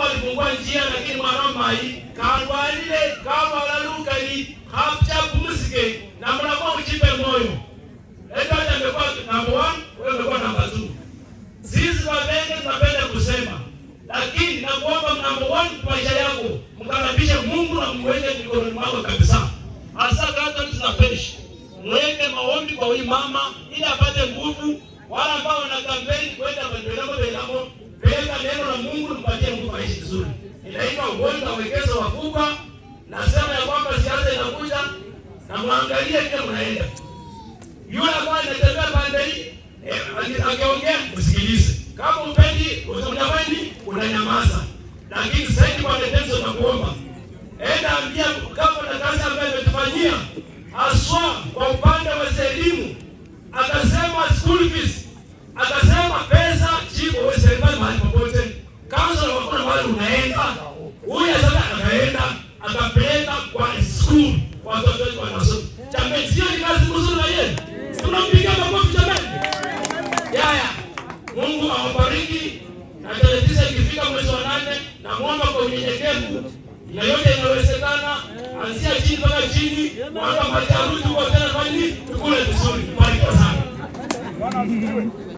alifungua njia lakini mwaromai kalwalile kawalalukali hapchapumusike na mnakuwa mchipe moyo Edward amekuwa number one, wewe umekuwa number two. Sisi wabenge tunapenda kusema, lakini nakuomba number one kwa maisha yako mkaribishe Mungu na mweke mikononi mwako kabisa. Hasa Catholic na parish, mweke maombi kwa huyu mama ili apate nguvu. Wale ambao wana kampeni kwenda maendeleo belamo, peleka neno la Mungu mpatie Mungu aishi vizuri. Inaitwa ugonjwa wekeza wakubwa. Nasema ya kwamba siasa inakuja na mwangalie vile mnaenda yule ambaye anatembea pande hii eh, akiongea usikilize. Kama upendi utapendi unanyamaza, lakini zaidi kwa tetezi tunakuomba, enda ambia kama na kazi ambayo imetufanyia haswa kwa upande wa elimu, akasema school fees, akasema pesa chipo wewe serikali mahali popote, kansela wakona mahali unaenda, huyu sasa akaenda akapeleka kwa school watoto wetu wanasoma. Jamani, sio ni kazi nzuri na yeye tunampigia makofi jamani. Yaya, Mungu awabariki na tarehe tisa ikifika mwezi wa nane, namwomba kwa unyenyekevu na yote inawezekana, anzia chini mpaka chini, mwaka majarudi kwa tena, kwani tukule vizuri. Barikiwa sana.